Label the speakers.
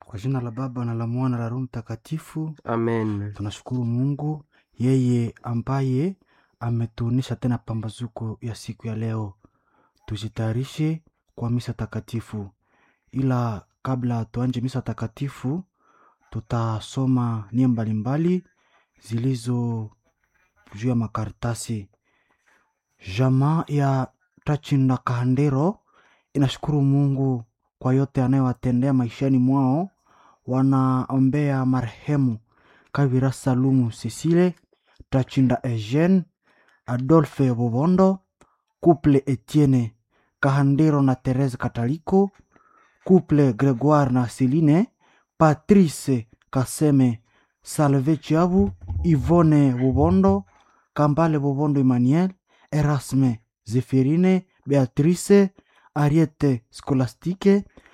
Speaker 1: Kwa jina la Baba na la Mwana na la Roho Mtakatifu,
Speaker 2: Amen.
Speaker 1: tunashukuru Mungu yeye ambaye ametuonesha tena pambazuko ya siku ya leo. Tujitayarishe kwa misa takatifu, ila kabla tuanje misa takatifu, tutasoma nia mbalimbali zilizo juu ya makaratasi. Jamaa ya Tachinda Kahandero inashukuru Mungu kwa yote anayowatendea maishani mwao. Wanaombea marehemu Kavira Salumu Cecile, Tachinda Eugene, Adolphe Bobondo, Couple Etienne Kahandero na Therese Kataliko, Couple Gregoire na Celine, Patrice Kaseme, Salve Chiabu, Yvonne Bobondo, Kambale Bobondo Emmanuel, Erasme Zephirine, Beatrice, Ariete Scolastique,